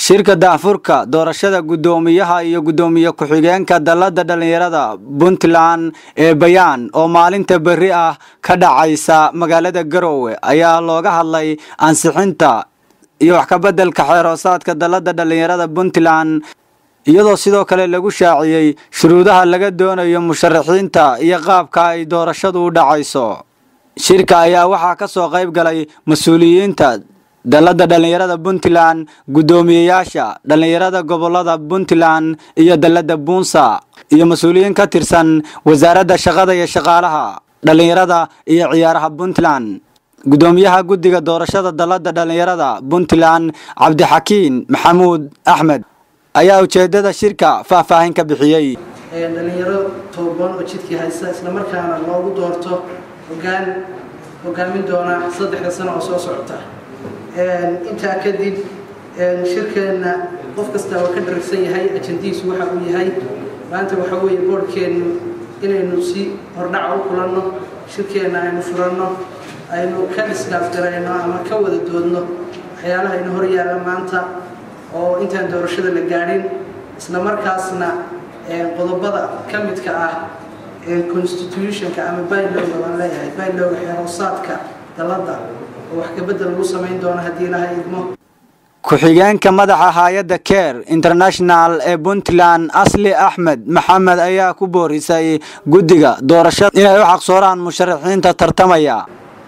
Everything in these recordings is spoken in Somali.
shirka daafurka doorashada guddoomiyaha iyo guddoomiye ku-xigeenka dalladda dhallinyarada puntland ee bayaan oo maalinta berri ah ka dhacaysa magaalada garowe ayaa looga hadlay ansixinta iyo wax kabeddelka xeeroosaadka dalladda dhallinyarada puntland iyadoo sidoo kale lagu shaaciyey shuruudaha laga doonayo musharaxiinta iyo qaabka ay doorashadu u dhacayso shirka ayaa waxaa ka soo qayb galay mas-uuliyiinta dalladda dhallinyarada puntland guddoomiyeyaasha dhallinyarada gobolada puntland iyo dalladda buunsa iyo mas-uuliyiin ka tirsan wasaaradda shaqada iyo shaqaalaha dhallinyarada iyo ciyaaraha puntland guddoomiyaha guddiga doorashada dalladda dhallinyarada puntland cabdixakiin maxamuud axmed ayaa ujeedada shirka faahfaahin ka bixiyey dhalinyaro tooban oo jidkii haysta islamarkaana loogu doorto hogaan hogaamin doona saddexda sano oo soo socota intaa kadib shirkeenna qof kasta oo ka dharagsan yahay ajandihiisu waxa uu yahay maanta waxa weeye boorhkeennu inaynu si hordhaca u kulanno shirkeenna aynu furanno aynu ka dhiskaafgarayno ama ka wada doodno waxyaalaha inu hor yaalla maanta oo intaan doorashada la gaadhin isla markaasna qodobada ka midka ah constitutionka ama bylowga baan leeyahay bylowga xeeroosaadka dalladda oo wax kabedel lagu samayn doono haddii ilahay idmo ku-xigeenka madaxa hay-adda care international ee puntland asli axmed maxamed ayaa ku boorisay guddiga doorashada inay u xaqsooraan musharaxiinta tartamaya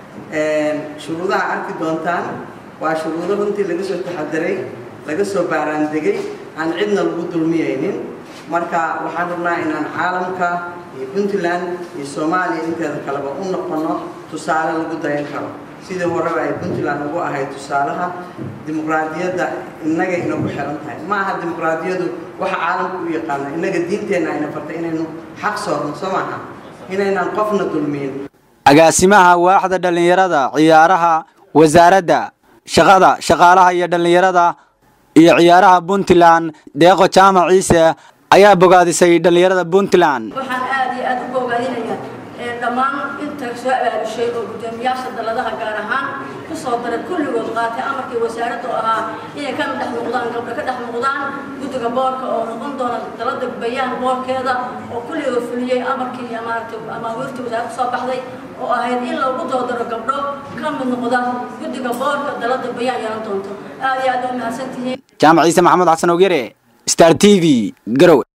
shuruudaha arki doontaan waa shuruudo runtii laga soo taxadiray laga soo baaraandegay aan cidna lagu dulmiyaynin marka waxaan rabnaa inaan caalamka iyo puntland iyo soomaaliya inteeda kaleba u noqono tusaale lagu dayan karo sidii horeba ay puntland ugu ahayd tusaalaha dimuqraadiyadda innaga inagu xiran tahay ma aha dimuqraadiyadu waxa caalamka u yaqaano innaga diinteenna ayna fartay inaynu xaq soorno soo maaha inaynaan qofna dulmiyin agaasimaha waaxda dhallinyarada ciyaaraha wasaaradda shaqada shaqaalaha iyo dhallinyarada iyo ciyaaraha puntland deeqo jaamac ciise ayaa bogaadisay dhallinyarada puntland waxaan aad iyo aad u bogaadinayaa dhammaan inta soo abaalushay oo guddoomiyaasha dalladaha gaar ahaan ku soo daray kulligood qaatay amarkii wasaaradda oo ahaa inay ka dhex muuqdaan gabdho ka dhex muuqdaan guddiga boorka oo noqon doona dalladda bayaan boorkeeda oo kulligood fuliyey amarkii maaragtay amaawiirtii wasaaradda soo baxday oo ahayd in lagu doodaro gabdho ka mid noqda guddiga boorka dalladda bayaan yeelan doonto aad iyo aad u mahadsantihiin jaamac ciise maxamuud xasan ogyare star t v garowe